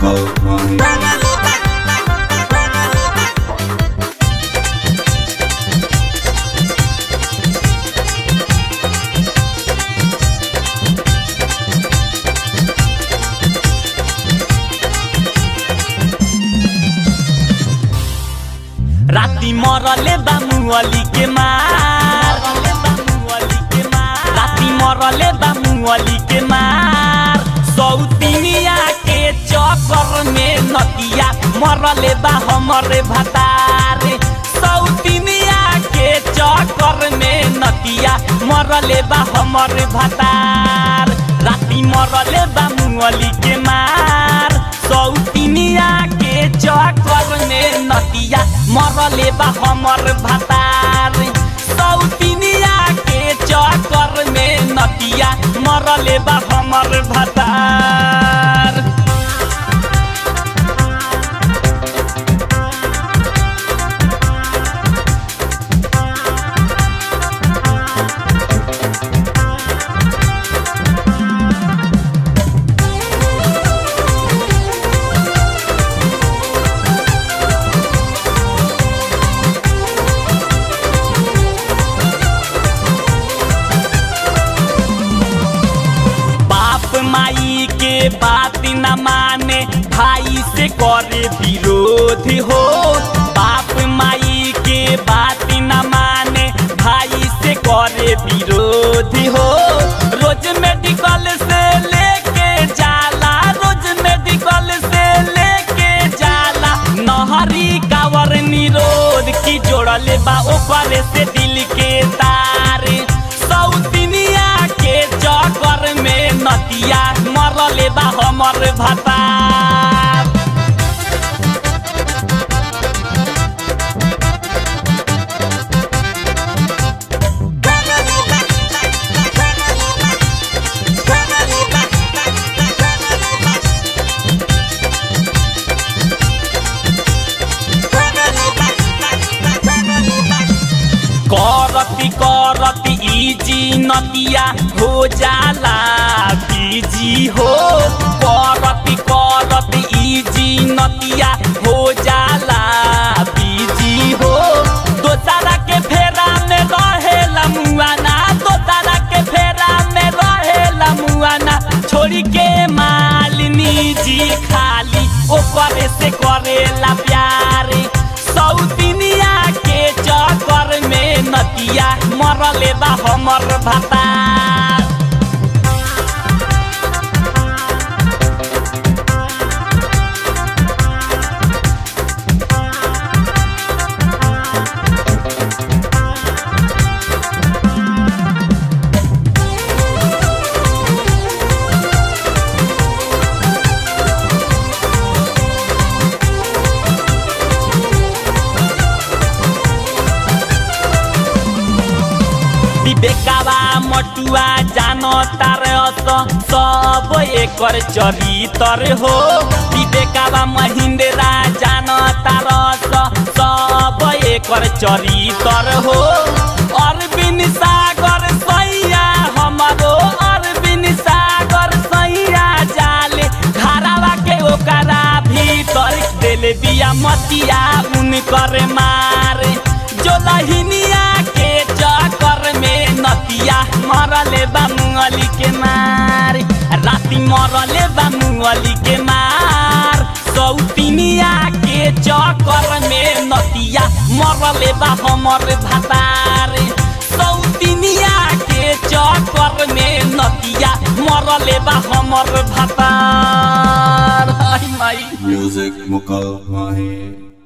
मुकल माही राती मरले बामुअली के मार राती मरले बामुअली के मार सौतिनिया के चक्कर में नदिया मरले बा हमरे भतारे सौतिनिया के चक्कर में नदिया मरले बा हमरे भतार राती मरले बामुअली के मार सौतिनिया के चक्कर में नदिया मरले बा हमर भतार सौतिनिया के चक्कर में नदिया मरले बा हमर भतार बाप माई के बात न माने भाई से करे विरोध हो बाप माई के बात न माने भाई से करे विरोध हो रोज मेडिकल से लेके जाला रोज मेडिकल से लेके जाला नहरी कावर निरोध की जोड़ले बा ओकर से दिल के तारे सौतिनिया के चक्कर में नदिया मरले बा हमर भतार करती करती इजी नदिया हो जाला बीजी हो करती करती इजी नदिया हो जाला बीजी हो दोसरा के फेरा में रहेला मुआना दोसरा के फेरा में रहेला मुआना छोड़ी के मालिनी जी खाली ओकरे से करेला प्यारे सौतिनिया के चक्कर में नदिया मरले बा हमर भतार विवेकावा मटुआ जान तार अस सब एकर चरितर हो विवेकावा महेंद्रा जान तार अस सब एकर चरितर हो अरविंद सागर सैया हमरो अरविंद सागर सैया जाले घरावा के ओकरा भीतर देले बिया मतिया उनकर मारे जो लहिनिया के चक्कर में नदिया मरले बा मुंगली के मार राती मरले बा मुंगली के मार सौतिनिया के चक्कर में नदिया मरले बा हमर भतार सौतिनिया के चक्कर में नदिया मरले बा हमर भतार हाय माई म्यूजिक मुकल माही